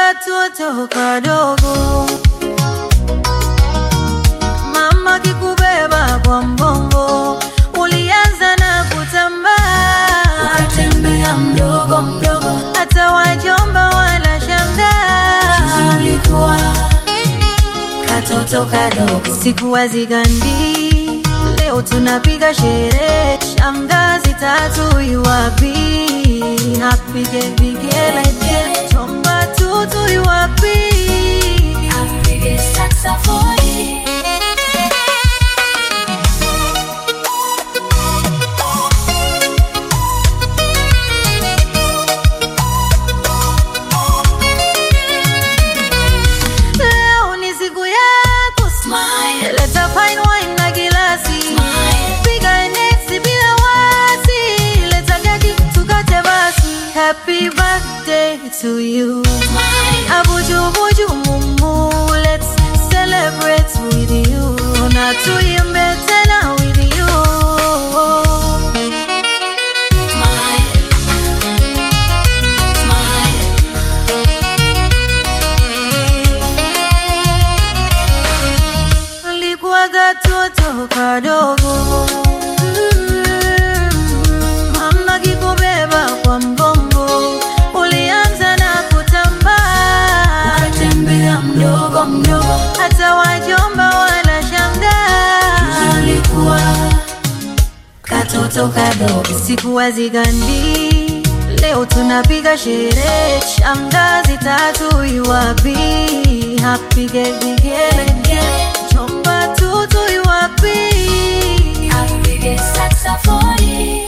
katoto kadogo, mama kikubeba kwa mgongo, ulianza na kutambaa, ukatembea mdogo mdogo, hata wajomba wanashangaa. ulikuwa katoto kadogo, Sikuwa zigandi, leo tunapiga sherehe, shangazi tatu iwapi, apige vigelegele, chomba tutu iwapi. apige saxofoni. Leo ni siku yako, Smile, leta fine wine na gilasi, smile, piga next bila wasi, leta keki tukate basi. Happy birthday to you. smile. Abuju buju mumu, let's celebrate with you. Na tuimbe tena with you. Smile. Smile. Ulikuwa katoto kadogo, Mm, mama kikubeba kwa mgongo, ulianza na kutambaa, Ukatembea mdogo mdogo, hata wajomba wanashangaa. ulikuwa katoto kadogo, Sikuwa zigandi, leo tunapiga sherehe, shangazi tatu iwapi, apige vigelegele, chomba tutu iwapi. apige saxofoni.